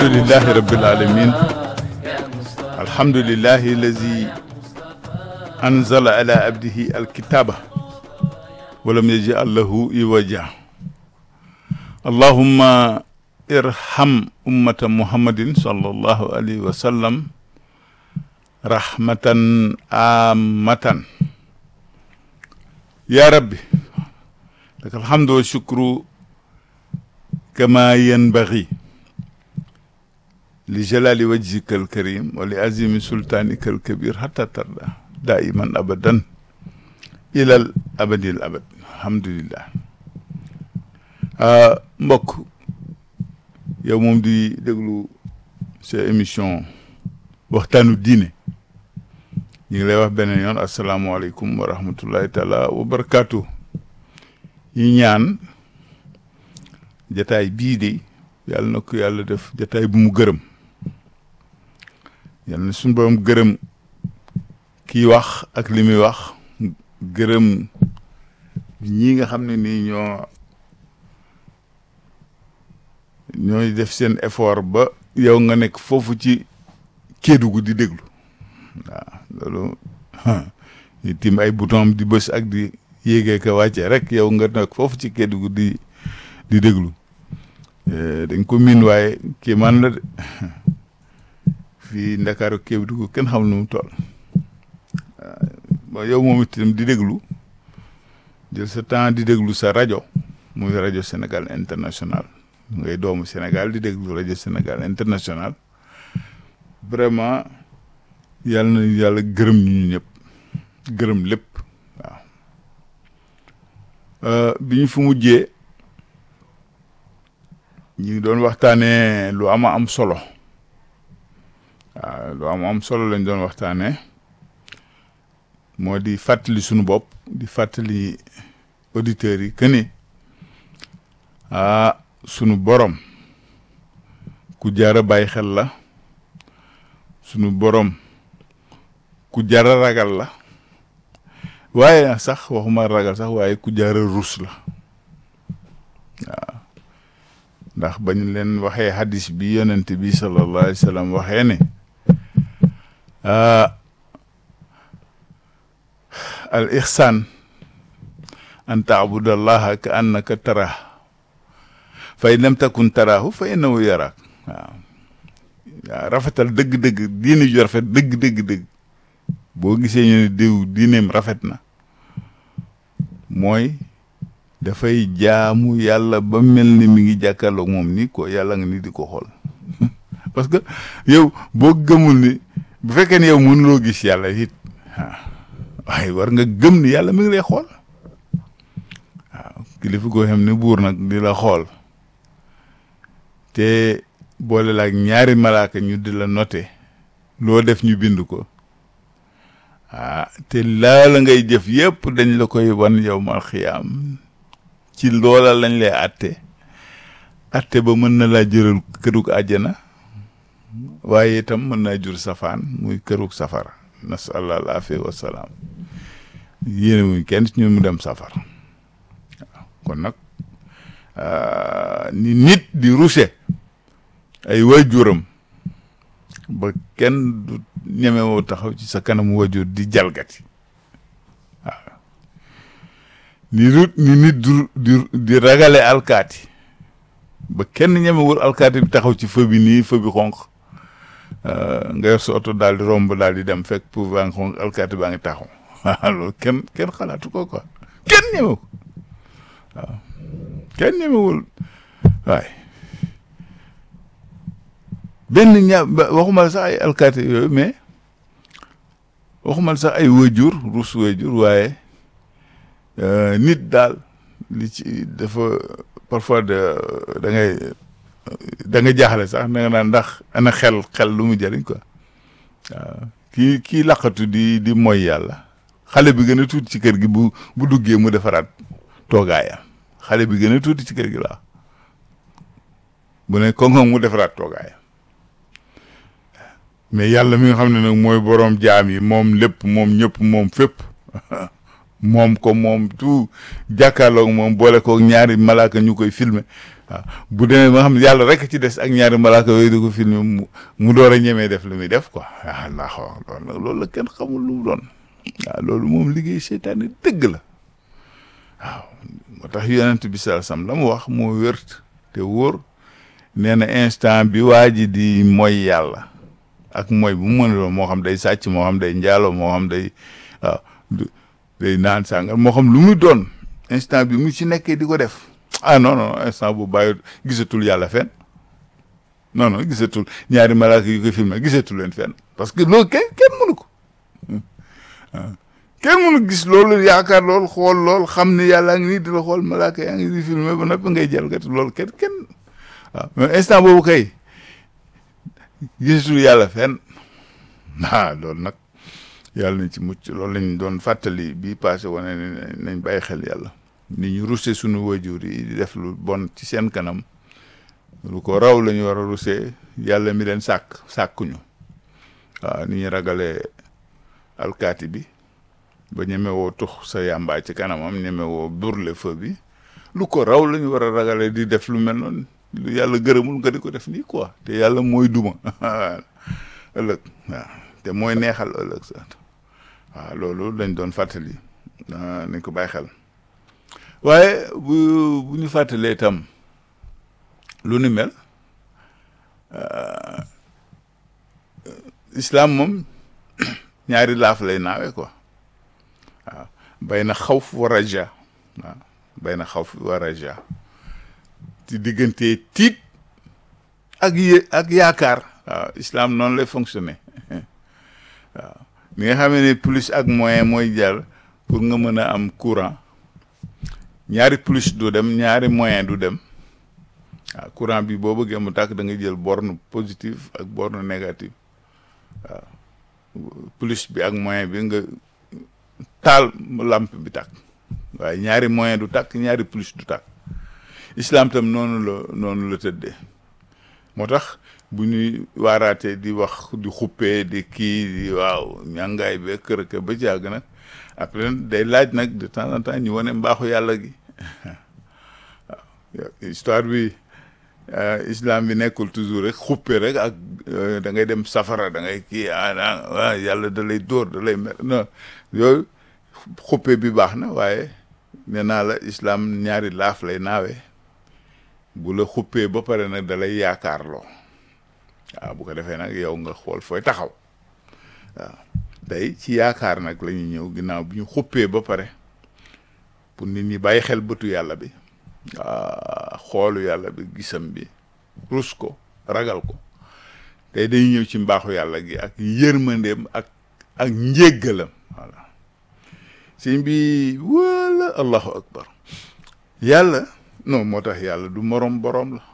alhamdulillahi rabbil alamin alhamdulillahi allazi anzala ala abdihi alkitaba walam yaj'al lahu iwaja allahumma irham ummata muhammadin sallallahu alayhi wa sallam rahmatan amatan ya rabbi laka alhamdu wa shukru kama yanbaghi li jalali wajhika alkarim wa li azimi sultanika alkabir hatta tarda daiman abadan ilal abadil abad alhamdulillah mbokk yow moom di déglu sa émission waxtaanu diine ñu ngi lay wax beneen yoon asalaamualeykum wa rahmatullahi taala wa barakaatu yi ñaan jataay bii de yàlla na ko yàlla def jataay bu mu gërëm yàlla na suñu borom gërëm kii wax ak li muy wax gërëm ñii nga xam ne nii ñoo ñooy def seen effort ba yow nga nekk foofu ci Kédougou di déglu waaw loolu di tim ay bouton di bës ak di yéegee ka wàccee rek yow nga nekk foofu ci Kédougou di di déglu dañ ko miin waaye kii man la de fii Ndakaaru Kédougou kenn xam nu mu toll waaw yow moom itam di déglu jël sa temps di déglu sa rajo muy rajo Sénégal international ngay doomu Sénégal di déglu rajo Sénégal international vraiment yàlla na yàlla gërëm ñu ñëpp gërëm lépp waaw bi ñu fu mujjee ñu ngi doon waxtaanee lu ama am solo waaw lu ama am solo lañ doon waxtaanee moo di fàttali sunu bopp di fàttali auditeurs yi que ni ah sunu borom ku jara bàyyi xel la sunu borom ku jara ragal la waaye sax waxuma ragal sax waaye ku jara rus la waaw ndax bañ leen waxee hadis bi yonent bi sallallahu alayhi wa sallam waxee ne al ihsan an taabudallaha ka annaka tarah fa in lam takun taraahu fa innahu yaraak waaw waaw rafetal dëgg-dëgg diine ju rafet dëgg-dëgg-dëgg boo gisee ñu ne diw diineem rafet na mooy dafay jaamu yàlla ba mel ni mi ngi jàkkaarloog moom ni ko yàlla nga ni di ko xool parce que yow boo gëmul ni bu fekkee ne yow mënuloo gis yàlla it waaye war nga gëm ni yàlla mi ngi lay xool waaw kilifa goo xam ne buur nag di la xool te boole la ak ñaari malaaka ñu di la noté loo def ñu bind ko ah te laa la ngay jëf yëpp dañ la koy wan yow mal xiyaam ci loola lañ lay atte atte ba mën na laa jëral kërug àjjana waaye itam mën naa jur safaan muy kërug safara nasallah al afia wasalaam yéene muy kenn ci ñun mu dem safar waaw kon nag ni nit di ruse ay waajuram ba kenn du ñemewoo taxaw ci sa kanamu waajur di jalgati waaw ni rut ni nit du di di ragale alkaati ba kenn ñemewul alkaati bi taxaw ci feu bi nii feu bi xonq nga yor sa oto daal di romb daal di dem fekk pour baa ngi xonq alkaati baa ngi taxaw waaw loolu kenn kenn xalaatu ko quoi kenn ñemewu waaw kenn ñemewul waay benn ña waxumal sax ay alkaati yooyu mais waxumal sax ay wajur rus wajur waaye nit daal li ci dafa parfois de da ngay da nga jaaxle sax da nga naan ndax ana xel xel lu mu jëriñ quoi waaw kii kii laqatu di di mooy yàlla xale bi gën a tuuti ci kër gi bu bu duggee mu defaraat toogaayam xale bi gën a tuuti ci kër gi laa bu ne koŋ mu defaraat toogaayam mais yàlla mi nga xam ne nag mooy boroom jaam yi moom lépp moom ñëpp moom fépp moom ko moom tout jàkkaarloog moom boole ko ñaari malaaka ñu koy filmer waaw bu demee ba xam ne yàlla rek ci des ak ñaari malaaka yooyu di ko filmer mu mu door a ñemee def lu muy def quoi ah ndax loolu nag loolu la kenn xamul lu mu doon waaw loolu moom liggéey seytaane dëgg la waaw moo tax yonent bi sallallahu alayhi wasallam la mu wax moo wér te wóor nee na instant bi waa ji di mooy yàlla ak mooy bu mu mën a doon moo xam day sàcc moo xam day njaalo moo xam day waaw day naan sàngal moo xam lu muy doon instant bi mu ci nekkee di ko def ah non non instant bu bàyyi gisatul yàlla fenn non non gisatul ñaari malaaka yu ko filmé gisatul leen fenn parce que loolu kenn kenn mënu ko kenn mënu gis loolu yaakaar loolu xool lool xam ne yàlla ngi nii di la xool malaaka yaa ngi di filmé ba noppi ngay jalgati loolu kenn kenn waaw mais instant boobu kay gisatul yàlla fenn ah loolu nag yàlla nañ ci mucc loolu lañ doon fàttali bii passé wane ne nañ bàyyi xel yàlla ni ñu ruse suñu wajur yi di def lu bon ci seen kanam lu ko raw la ñu war a rusee yàlla mi leen sàkk sàkkuñu waaw ni ñu ragalee alkaati bi ba ñemewoo tux sa yàmbaa ci kanamam ñemewoo burle feu bi lu ko raw la ñu war a ragalee di def lu mel noonu lu yàlla gërëmul nga di ko def nii quoi te yàlla mooy duma ëllëg waaw te mooy neexal ëllëg sax waaw loolu lañ doon fàttali nañ ko bàyyi xel waaye bu bu ñu fàttalee itam lu ni mel islam moom ñaari laaf lay naawe quoi waaw bay na xawf wa raja waaw bay na xawf wa raja ci diggante tiit ak yé ak yaakaar waaw islam noonu lay fonctionner waaw ni nga xamee ne plus ak moyen mooy jàll pour nga mën a am courant ñaari plus du dem ñaari moyen du dem waaw courant bi boo bëggee mu tàkk da nga jël borne positive ak borne négative waaw plus bi ak moyen bi nga taal lampe bi tàkk waaye ñaari moyen du tàkk ñaari plus du tàkk islam tam noonu la noonu la tëddee moo tax bu ñuy waaraatee di wax di xuppee di kii di waaw ñàngaay be kër ka ba jàgg nag après day laaj nag de temps en temps ñu wane mbaaxu yàlla gi waaw histoire bi islam bi nekkul toujours rek xuppe rek ak da ngay dem safara da ngay kii ah ah yàlla da lay dóor da lay mer non yooyu xuppe bi baax na waaye nee naa la islam ñaari laaf lay naawee bu la xuppee ba pare nag da lay yaakaarloo waaw bu ko defee nag yow nga xool fooy taxaw waaw tey ci yaakaar nag la ñuy ñëw ginnaaw bi ñu xuppee ba pare pour nit ñi bàyyi xel bëtu yàlla bi waa xoolu yàlla bi gisam bi rus ko ragal ko tey dañuy ñëw ci mbaaxu yàlla gi ak yërmandeem ak ak njéggalam voilà sëñ bi wala allahu akbar yàlla non moo tax yàlla du morom borom la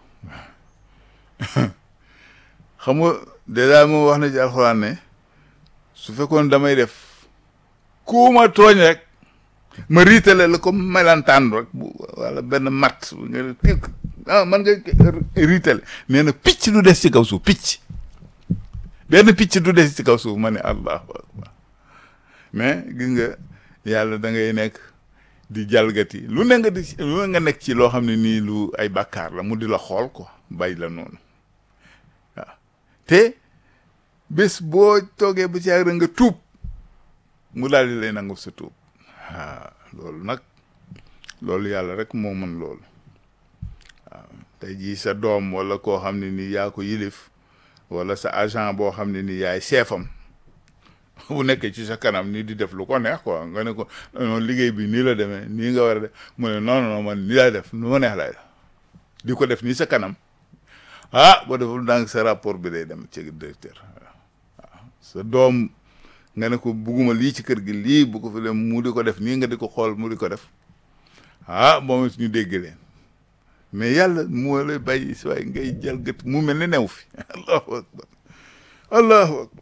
xam nga dèjà moo wax na ci alxuraan ne su fekkoon damay def ku ma tooñ rek ma riitale la comme melantaan rek bu wala benn mat nga kii ah man nga riitale nee na picc du des ci kaw suuf picc benn picc du des ci kaw suuf ma ne allahu akbar mais gis nga yàlla da ngay nekk di jalgati lu ne nga di lu ne nga nekk ci loo xam ne nii lu ay bàkkaar la mu di la xool ko bàyyi la noonu waaw te bés boo toogee ba ci yàgg nga tuub mu daal di lay nangu sa tuub waaw loolu nag loolu yàlla rek moo mën loolu waaw tey jii sa doom wala koo xam ne nii yaa ko yilif wala sa agent boo xam ne nii yaay chefam bu nekkee ci sa kanam nii di def lu ko neex quoi nga ne ko non liggéey bi nii la demee nii nga war a def mu ne non non man nii laay def nu ma neex laay def di ko def nii sa kanam ah boo deful ndànk sa rapport bi day dem ci directeur waaw sa doom nga ne ko bugguma lii ci kër gi lii bu ko fi dem mu di ko def nii nga di ko xool mu di ko def ah moom it ñu dégg leen mais yàlla moo lay bàyyi si waaye ngay jël gët mu mel ni new fi allahu akbar allahu akbar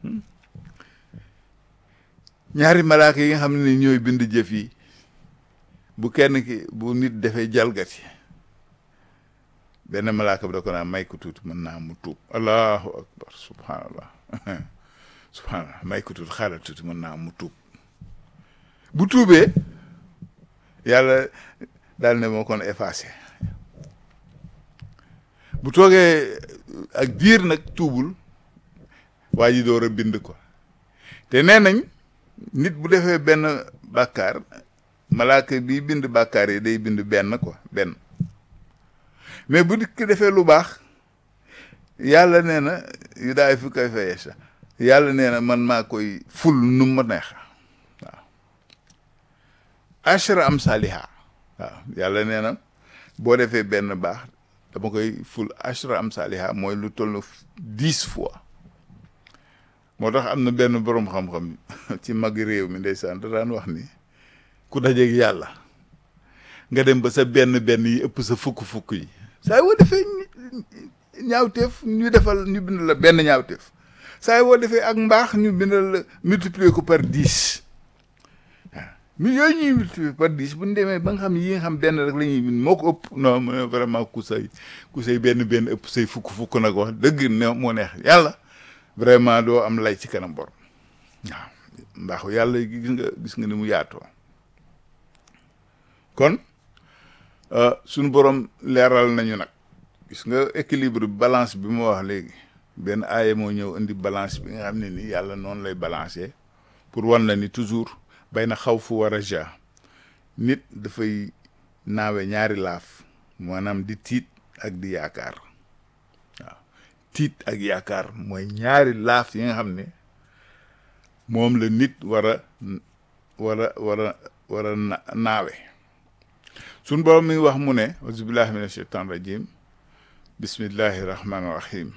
ñaari malaaka yi nga xam ne ñooy bind jëf yi bu kenn ki bu nit defee jalgati benn malaaka bi da ko naan may ko tuuti mën naa mu tuub allahu akbar subhanallah subhanallah may ko tuuti xaaral tuuti mën naa mu tuub bu tuubee yàlla daal ne moo kon effacé bu toogee ak diir nag tuubul waa ji door a bind ko te nee nañ nit bu defee benn bàkkaar malaaka bi bind bàkkaar yi day bind benn quoi benn mais bu nit ki defee lu baax yàlla nee na yu daay fi koy fayee sa yàlla nee na man maa koy ful nu ma neex waaw ashra am saliha waaw yàlla nee na boo defee benn baax dama koy ful ashra am saliha mooy lu toll na dix fois moo tax am na benn boroom xam-xam ci mag réew mi ndeysaan da daan wax ni ku dajeeg yàlla nga dem ba sa benn benn yi ëpp sa fukk-fukk yi saa woo defee ñaawteef ñu defal ñu bind la benn ñaawteef saa woo defee ak mbaax ñu bindal la multiplier ko par dix waaw mi yooyu ñuy multiplier par dix bu ñu demee ba nga xam yi nga xam benn rek la ñuy bind moo ko ëpp non mu ne vraiment ku say ku say benn benn ëpp say fukk-fukk nag wax dëgg ne moo neex yàlla vraiment doo am lay ci kanam borom waaw mbaaxu yàlla gis nga gis nga ni mu yaatoo kon suñu borom leeral nañu nag gis nga équilibre balance bi ma wax léegi benn aaya moo ñëw indi balance bi nga xam ne ni yàlla noonu lay balancer pour wan la ni toujours bay na xaw fu war a ja nit dafay naawe ñaari laaf maanaam di tiit ak di yaakaar waaw tiit ak yaakaar mooy ñaari laaf yi nga xam ne moom la nit war a war a war a war a naawe suñ borom mi ngi wax mu ne auzubillahi min ashaitan rajim bismillahi rahmani rahim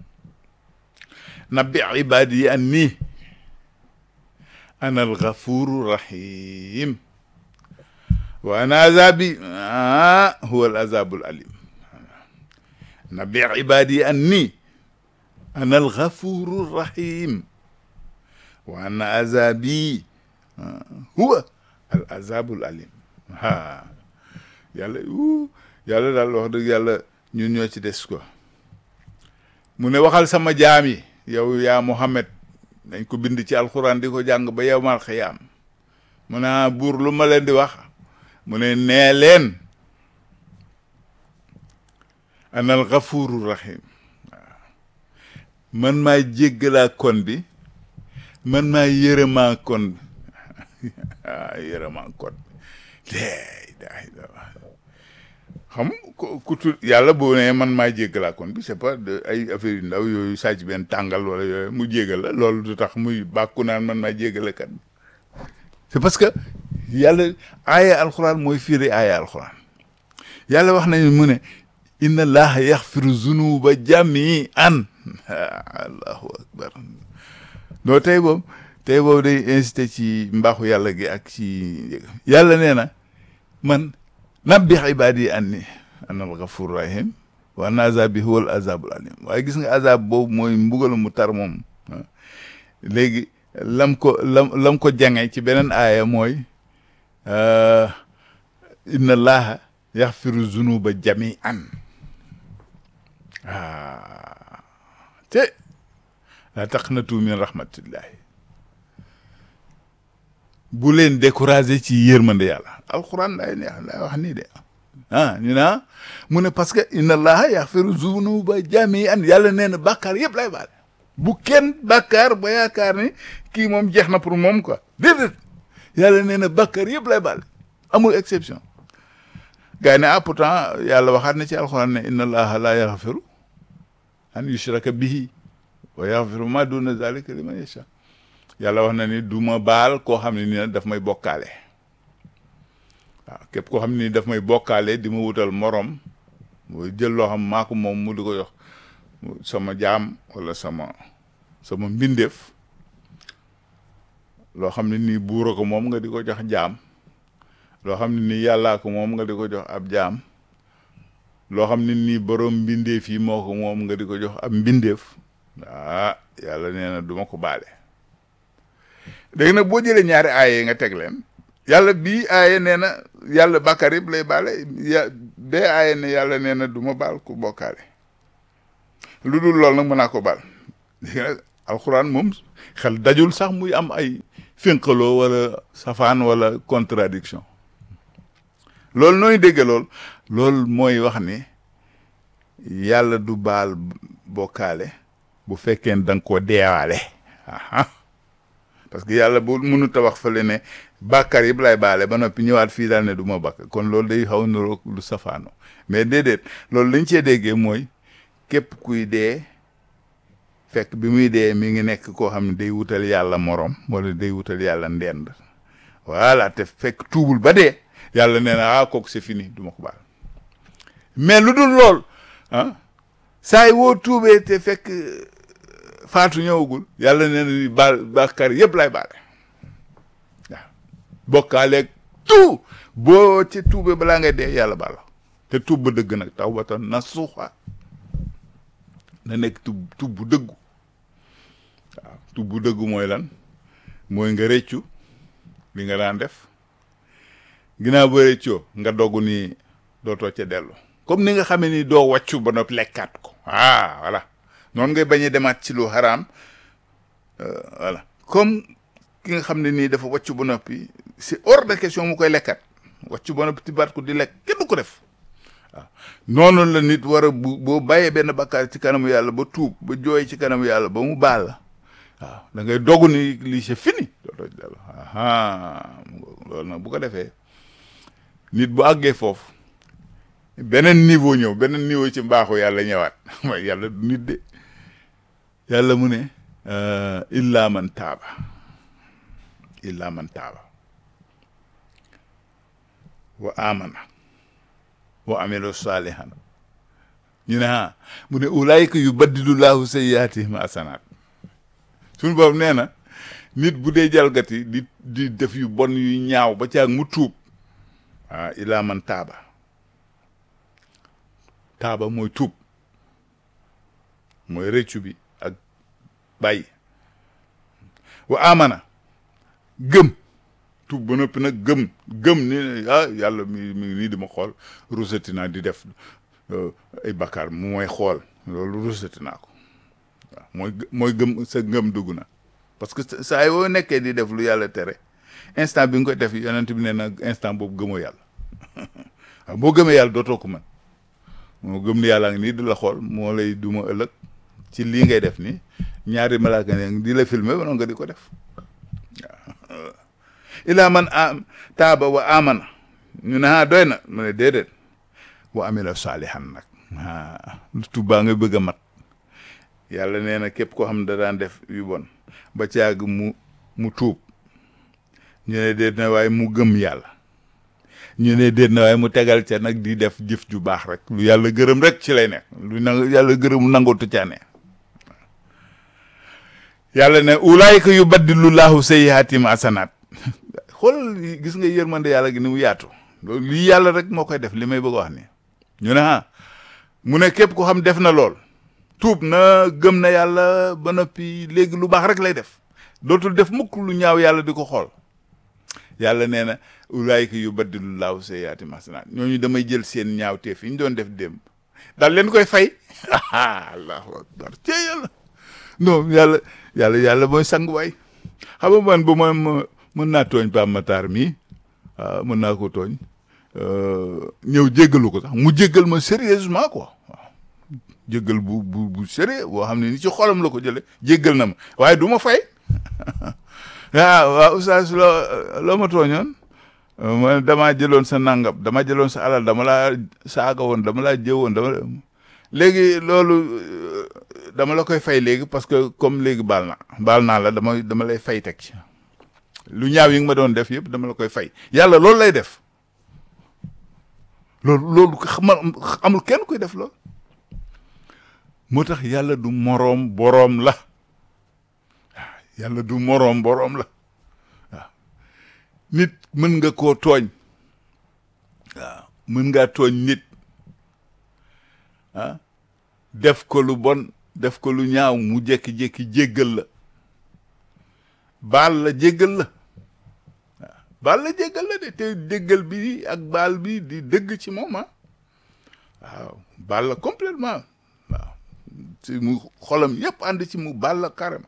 nabbi ibadi anni ana alghafuru rahim wa ana azabi huwa al azabu al alim nabbi ibadi anni ana alghafuru rahim wa ana azabi huwa al azabu al alim ha yàlla uu yàlla daal wax dëgg yàlla ñun ñoo ci des quoi mu ne waxal sama jaam yi yow yaa Muhammad dañ ko bind ci alxuraan di ko jàng ba yowmal xiyaam mu ne buur lu ma leen di wax mu ne nee leen anal gafuru rahim waaw man maa jéggalaa kon bi man maa yërëmaa kon bi ah yërëmaa kon bi xam ku ku tu yàlla boo nee man maa jéggalaa kon bi c'est pas de ay affaire yu ndaw yooyu sàcc benn tàngal wala yooyu mu jéggal la loolu du tax muy bàkku naan man maa jéggale kat c'est parce que yàlla aaya alxuraan mooy firi aaya alxuraan yàlla wax nañu mu ne inna allaha yaxfiru zunuba jamian allahu akbar noo tey boobu tey boobu day incité ci mbaaxu yàlla gi ak ci yàlla nee na man nabbi ibaadi anni ana alghafur rahim wa anna azabi huwa al azabul alim waaye gis nga azab boobu mooy mbugal mu tar moom léegi lam ko lam lam ko jange ci beneen aaya mooy inna allaha yaxfiru zunuba jamian ah te la taqnatu min rahmatillahi bu leen découragé ci yërmande yàlla alquran lay neex lay wax nii de ah ñu naa mu ne parce que inna allaha yaxfiru zunuba jamian yàlla nee na bàkkaar yëpp lay baale bu kenn bàkkaar ba yaakaar ni kii moom jeex na pour moom quoi déedéet yàlla nee na bàkkaar yëpp lay baale amul exception gars yi ne ah pourtant yàlla waxaat na ci alquran ne inna allaha la yaxfiru an yushraka bihi wa yaxfiru ma duna zalika liman yasha yàlla wax na ni du ma baal koo xam ne ni daf may bokkaale waaw képp koo xam ne ni daf may bokkaale di ma wutal morom mooy jël loo xam maa ko moom mu di ko jox sama jaam wala sama sama mbindeef loo xam ne nii buura ko moom nga di ko jox jaam loo xam ne nii yàllaa ko moom nga di ko jox ab jaam loo xam ne nii borom mbindeef yi moo ko moom nga di ko jox ab mbindeef ah yàlla nee na du ma ko baale léegi nag boo jëlee ñaari aaye nga teg leen yàlla bii aaye nee na yàlla bàkkaar yëpp lay baale ya bee aaye ne yàlla nee na du ma baal ku bokkaale lu dul loolu nag mën naa ko baal léegi nag alxuraan moom xel dajul sax muy am ay fénqaloo wala safaan wala contradiction loolu nooy dégge lool loolu mooy wax ni yàlla du baal bokkaale bu fekkee da nga koo deewaale aha parce que yàlla bu mënut a wax fële ne bàkkaar yëpp lay baale ba noppi ñëwaat fii daal ne du ma bàkk kon loolu day xaw niroog lu safaano mais déedéet loolu lañ cee déggee mooy képp kuy dee fekk bi muy dee mi ngi nekk koo xam ne day wutal yàlla morom wala day wutal yàlla ndend voilà te fekk tuubul ba dee yàlla nee na ah kooku c'est fini du ma ko baal mais lu dul lool ah saa yi woo tuubee te fekk faatu ñëwagul yàlla nee na ni baal bàkkaar yëpp lay baale waaw bokkaaleeg tout boo ci tuubee balaa ngay dee yàlla baal la te tuub ba dëgg nag tawbatan nasuha na nekk tub tub bu dëggu waaw tub bu dëggu mooy lan mooy nga rëccu li nga daan def ginnaaw ba rëccoo nga dogg ni dootoo ca dellu comme ni nga xamee ni doo wàccu ba noppi lekkaat ko ah voilà noonu ngay bañ a demaat ci lu xaraam voilà comme ki nga xam ne nii dafa wàccu ba noppi c'est hors de question mu koy lekkaat wàccu ba noppi tibaat ko di lekk kenn du ko def waaw noonu la nit war a bu boo bàyyee benn bakkaar ci kanamu yàlla ba tuub ba jooy ci kanamu yàlla ba mu baal la waaw da ngay dogu ni lii c'est fini dootoo ci dellu aha loolu nag bu ko defee nit bu àggee foofu beneen niveau ñëw beneen niveau ci mbaaxu yàlla ñëwaat mooy yàlla du nit de yàlla mu ne illa man taaba illa man taaba wa amana wa amilu salihan ñu ne ah mu ne ulaayika yu baddilu laahu sayyaatihim asanaat suñu boobu nee na nit bu dee jalgati di di def yu bon yu ñaaw ba caag mu tuub ah illa man taaba taaba mooy tuub mooy rëccu bi ak bàyyi wa amana gëm tuub ba noppi nag gëm gëm ni ah yàlla mi mi nii di ma xool rusati naa di def ay bakkaar mu mooy xool loolu rusati naa ko waaw mooy mooy gëm sa ngëm dugg na parce que saa yoo nekkee di def lu yàlla tere instant bi nga koy def yonent bi nee na instant boobu gëmoo yàlla waaw boo gëmee yàlla dootoo ko mën moo gëm ni yàlla ngi nii di la xool moo lay duma ëllëg ci lii ngay def nii ñaari malaaka ne di la filmer ba nga di ko def waaw ilaa man am taaba wa amana ñu ne ah doy na mu ne déedéet wa amila saalihan nag ah tubbaa nga bëgg a mat yàlla nee na képp koo xam ne da daan def yu bon ba caag mu mu tuub ñu ne déet na waaye mu gëm yàlla ñu ne déet na waaye mu tegal ca nag di def jëf ju baax rek lu yàlla gërëm rek ci lay nekk lu nang yàlla gërëm nangootu ca ne yàlla ne ulaayika yu baddilu laahu sayyiaatim asanaat xool gis nga yërmande yàlla gi ni mu yaatu loolu lii yàlla rek moo koy def li may bëgg a wax ni ñu ne ah mu ne képp ko xam def na lool tuub na gëm na yàlla ba noppi léegi lu baax rek lay def dootul def mukk lu ñaaw yàlla di ko xool yàlla nee na ulaayika yu baddilu laahu sayyiaatim asanaat ñooñu damay jël seen ñaawteef yi ñu doon def démb daal leen koy fay allahu akbar ci yàlla non yàlla yàlla yàlla mooy sang waay xam nga man bu ma mën naa tooñ Pape Matar mii waaw mën naa ko tooñ ñëw jéggalu ko sax mu jéggal ma sérieusement quoi waaw jéggal bu bu bu sérieux boo xam ne ni ci xolam la ko jële jéggal na ma waaye du ma fay waaw waaw oustaz loo loo ma tooñoon ma damaa jëloon sa nangam dama jëloon sa alal dama laa saaga woon dama laa jëwoon dama léegi loolu dama la koy fay léegi parce que comme léegi baal na baal naa la dama dama lay fay teg ci lu ñaaw yi nga ma doon def yëpp dama la koy fay yàlla loolu lay def loolu loolu amul kenn kuy def loolu moo tax yàlla du moroom boroom la waaw yàlla du moroom boroom la waaw nit mën nga koo tooñ waaw mën ngaa tooñ nit ah def ko lu bon def ko lu ñaaw mu jékki-jékki jéggal la baal la jéggal la waaw baal la jéggal la de te jéggal bi ak baal bi di dëgg ci moom ah waaw baal la complètement waaw si mu xolam yëpp ànd ci mu baal la carrément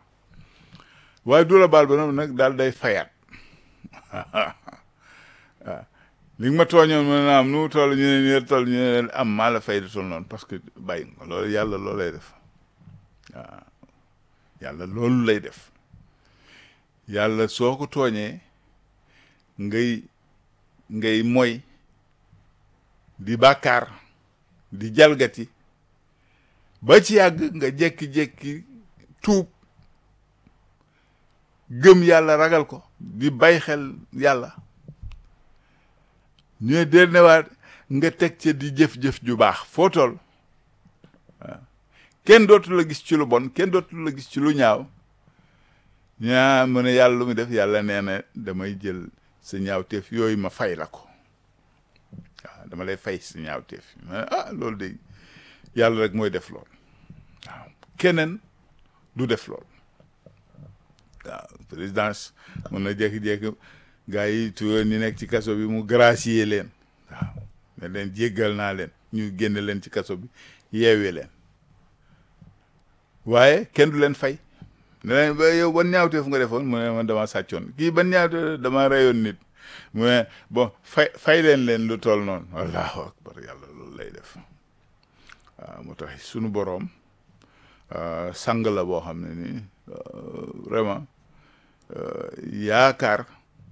waaye du la baal ba nag daal day fayaat waaw li nga ma tooñoon ma ne am nu mu toll ñu ne nii toll ñu ne am maa la fay di toll noonu parce que bàyyi nga loolu yàlla loolu lay def waaw yàlla loolu lay def yàlla soo ko tooñee ngay ngay moy di bàkkaar di jalgati ba ci yàgg nga jékki-jékki tuub gëm yàlla ragal ko di bay xel yàlla ñu ne déet newaat nga teg ca di jëf-jëf ju baax foo toll waaw kenn dootu la gis ci lu bon kenn dootu la gis ci lu ñaaw ñaa mu ne yàlla lu mu def yàlla nee na damay jël sa ñaawteef yooyu ma fay la ko waaw dama lay fay sa ñaawteef ma ne ah loolu de yàlla rek mooy def lool waaw keneen du def lool waaw présidence mun na jékki-jékki gars yi tuyoon ñi nekk ci kaso bi mu gracier leen waaw ne leen jéggal naa leen ñu génne leen ci kaso bi yeewee leen waaye kenn du leen fay ne leen ba yow ban ñaawteef nga defoon mu ne man dama sàccoon kii ban ñaawteef dama reyoon nit mu ne bon fay fay leen leen lu toll noonu allahu akbar yàlla loolu lay def waaw moo tax sunu boroom sang la boo xam ne nii vraiment yaakaar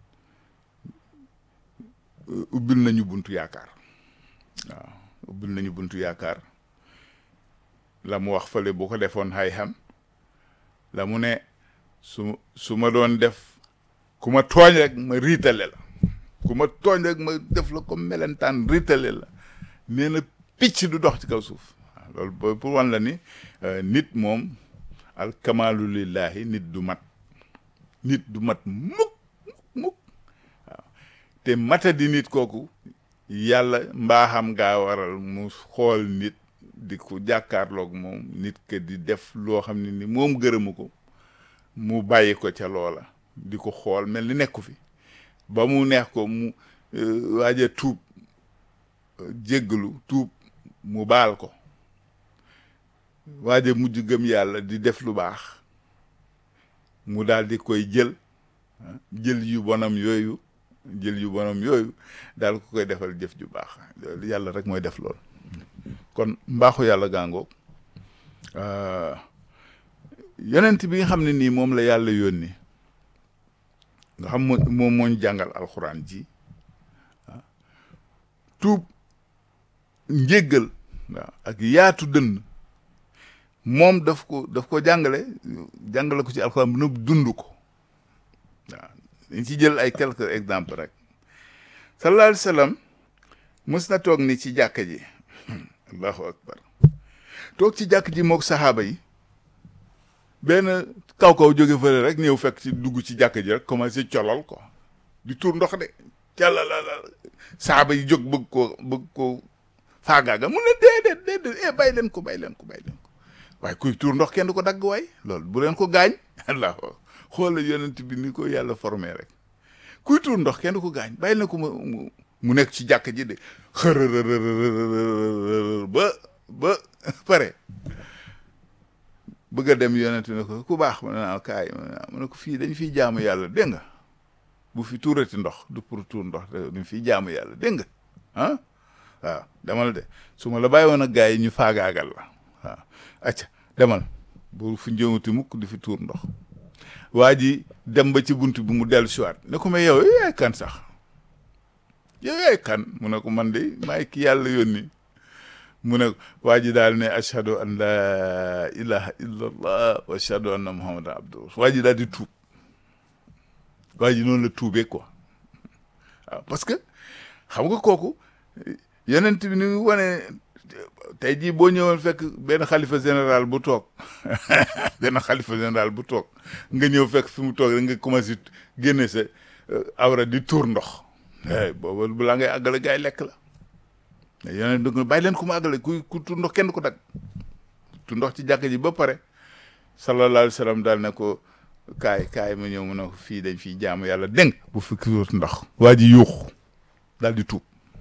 ubbil nañu buntu yaakaar waaw ubbil nañu buntu yaakaar la mu wax fële bu ko defoon xay xam la mu ne su su ma doon def ku ma tooñ rek ma riitale la ku ma tooñ rek ma def la comme melentaan riitale la nee na picc du dox ci kaw suuf waaw loolu booy pour wan la ni nit moom al kamaalu lillahi nit du mat nit du mat mukk mukk waaw te mata di nit kooku yàlla mbaaxam gaa waral mu xool nit di ko jàkkaarloog moom nit ke di def loo xam ne ni moom gërëmu ko mu bàyyi ko ca loola di ko xool mel ni nekku fi ba mu neex ko mu waaja tuub jéggalu tuub mu baal ko waaja mujj gëm yàlla di def lu baax mu daal di koy jël jël yu bonam yooyu jël yu bonam yooyu daal ko koy defal jëf ju baax yàlla rek mooy def lool kon mbaaxu yàlla gàngoog yonent bi nga xam ne nii moom la yàlla yónni nga xam moom mooñ jàngal alxuraan ji tuub njéggal waaw ak yaatu dënn moom daf ko daf ko jàngale jàngale ko ci alxuraan bi nëb dund ko waaw dañ ci jël ay quelques exemples rek sallallahu alayhi wa sallam mës na toog ni ci jàkka ji allahu akbar toog ci jàkk ji mook saxaaba yi benn kaw-kaw jóge fële rek ñëw fekk ci dugg ci jàkk ji rek commencé colol ko di tuur ndox de calalala saxaaba yi jóg bëgg ko bëgg ko faagaaga mu ne déedéet déedéet eh bàyyi leen ko bàyyi leen ko bàyyi leen ko waaye kuy tuur ndox kenn du ko dagg waay loolu bu leen ko gaañ allahu xoola yonent bi ni ko yàlla formé rek kuy tuur ndox kenn du ko gaañ bàyyi leen ko mu mu nekk ci jàkk ji de xërërërërër ba ba pare bëgg a dem yonent ne ko ku baax ma ne naa kaay mu ne ko fii dañ fiy jaamu yàlla dégg nga bu fi tuurati ndox du pour tuur ndox dañ fiy jaamu yàlla dégg nga ah waaw demal de su ma la bàyyi woon ak gars yi ñu faagaagal la waaw acca demal bu fi njëwati mukk di fi tuur ndox waa ji dem ba ci bunt bi mu dellu siwaat ne ko mais yow yaay kan sax yow yaay kan mu ne ko man de maay ki yàlla yónni mu ne waa ji daal ne ashhadu an laa ilaha illa allah wa ashhadu anna muhammadan abduhu waa ji daal di tuub waa ji noonu la tuubee quoi waaw parce que xam nga kooku yonent bi ni mu wane tey jii boo ñëwoon fekk benn xalifa général bu toog benn xalifa général bu toog nga ñëw fekk fi mu toog rek nga commencé génne sa awra di tuur ndox booba balaa ngay àggale gaay lekk la mais yonent dëgg bàyyi leen ku mu àggale ku ku tuur ndox kenn ko dag tuur ndox ci jàkk ji ba pare sallallahu alayhi wa sallam daal ne ko kaay kaay ma ñëw mu ne ko fii dañ fiy jaamu yàlla dégg bu fi tuur ndox waa ji yuuxu daal di tuub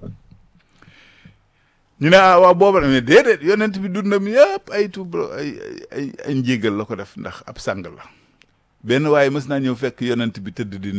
ñu ne ah waaw booba mais déedéet yonent bi dundam yëpp ay tuub ay ay ay njégal la ko def ndax ab sàng la benn waaye mës naa ñëw fekk yonent bi tëdd di